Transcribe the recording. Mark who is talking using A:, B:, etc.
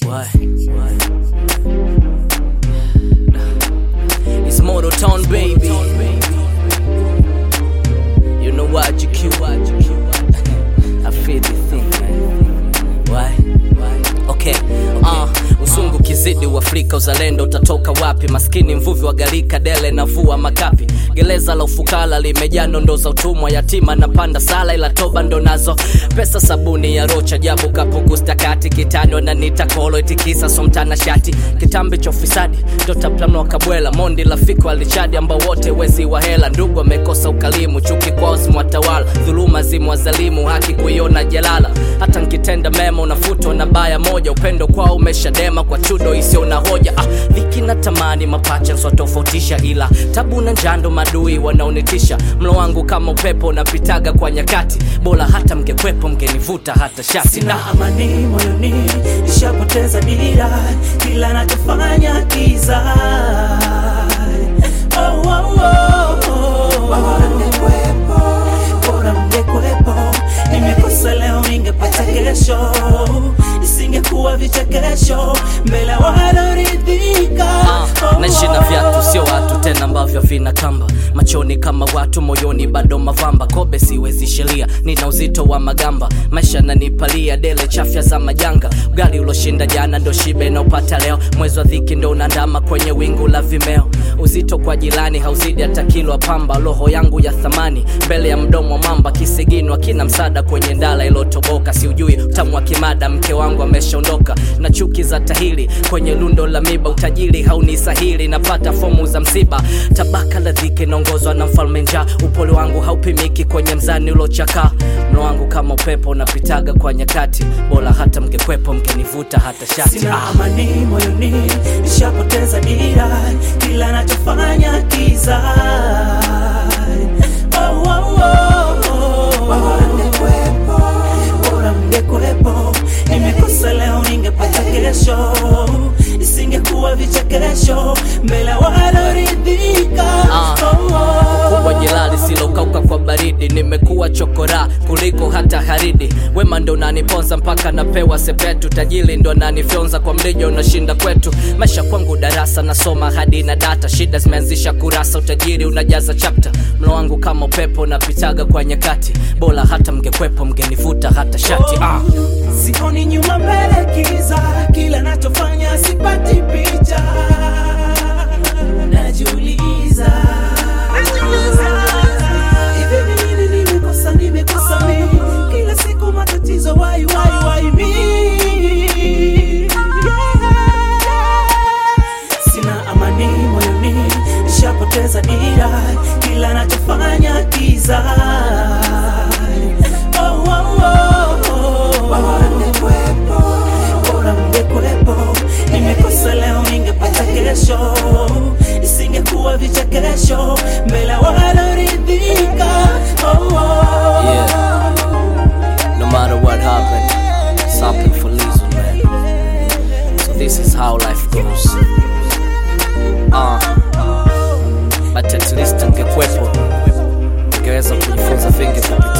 A: Why? It's Motor Town, baby. You know what you cute, what you cute. I feel the thing, man. Why? Okay, uh, uzungu kizidi uafrika uzalendo utatoka wapi maskini mvuvi wa galika dele na vua makapi gereza la ufukara limejaa nondo za utumwa yatima na panda sala ila toba ndo nazo pesa sabuni ya rocha jabu kapugustakati kitani wananita kolo itikisa somtana shati kitambi cha ufisadi ndotaplanwa kabwela mondi lafiko alichadi ambao wote wezi wa hela ndugu amekosa ukalimu chuki kwao zimwatawala dhuluma zimwazalimu haki kuiona jalala hata nkitenda mema unafutwa na baya moja upendo kwao umeshadema kwa chudo isio na hoja ah, dhiki na tamani mapacha nswatofautisha ila tabu na njando madui wanaonitisha mlo wangu kama upepo unapitaga kwa nyakati bora hata mngekwepo mngenivuta hata shati
B: sina amani moyoni nishapoteza dira kila nachofanya kiza oh, oh, oh, oh. bora mngekwepo bora mngekwepo nimekosa leo ningepata kesho isingekuwa vichekesho mbele waloridhika
A: Ah, naishi na viatu sio watu tena ambavyo vina kamba machoni kama watu moyoni bado mavamba kobe siwezi sheria nina uzito wa magamba maisha nanipalia dele chafya za majanga ugali uloshinda jana ndo shibe na upata leo mwezi wa dhiki ndo unandama kwenye wingu la vimeo uzito kwa jirani hauzidi hata kilo ya pamba roho yangu ya thamani mbele ya mdomo wa mamba kisiginwa kina msaada kwenye ndala ilotoboka siujui utamu wa kimada mke wangu ameshaondoka na chuki za tahili kwenye lundo la miba utajiri haunisahili napata fomu za msiba tabaka la dhiki naongozwa na mfalme njaa upole wangu haupimiki kwenye mzani ulochakaa mlo wangu kama upepo unapitaga kwa nyakati bora hata mngekwepo mngenivuta hata shati
B: sina amani moyoni nishapoteza dira kila nachofanya kiza oh, oh, oh, oh. bora mngekwepo bora mngekwepo nimekosa leo ningepata kesho isingekuwa vichekesho mbele waloridhika
A: Ah,
B: oh, oh.
A: kubwa jilali silokauka kwa baridi nimekuwa chokora kuliko hata haridi wema ndo unaniponza mpaka napewa sepetu tajili ndo nanifyonza kwa mlija unashinda kwetu maisha kwangu darasa nasoma hadi na data shida zimeanzisha kurasa utajiri unajaza chapta mlo wangu kama upepo napitaga kwa nyakati bora hata mngekwepo mngenivuta hata shati ah.
B: sioni nyuma mbele kiza kila nachofanya sipati picha najiuliza hivi ni nini nimekosa nimekosa mi kila siku matatizo wai wai wai mi sina amani moyoni nishapoteza dira kila nachofanya kiza oh, oh, oh, oh. bora mngekwepo bora mngekwepo nimekosa leo ningepata kesho isingekuwa vichekesho mbele waloridhika oh, oh.
A: Yeah. No matter what happened, it's happened for reason, man. So this is how life goes. Uh, but at least ungekwepo, ungeweza kujifunza vingi kupitia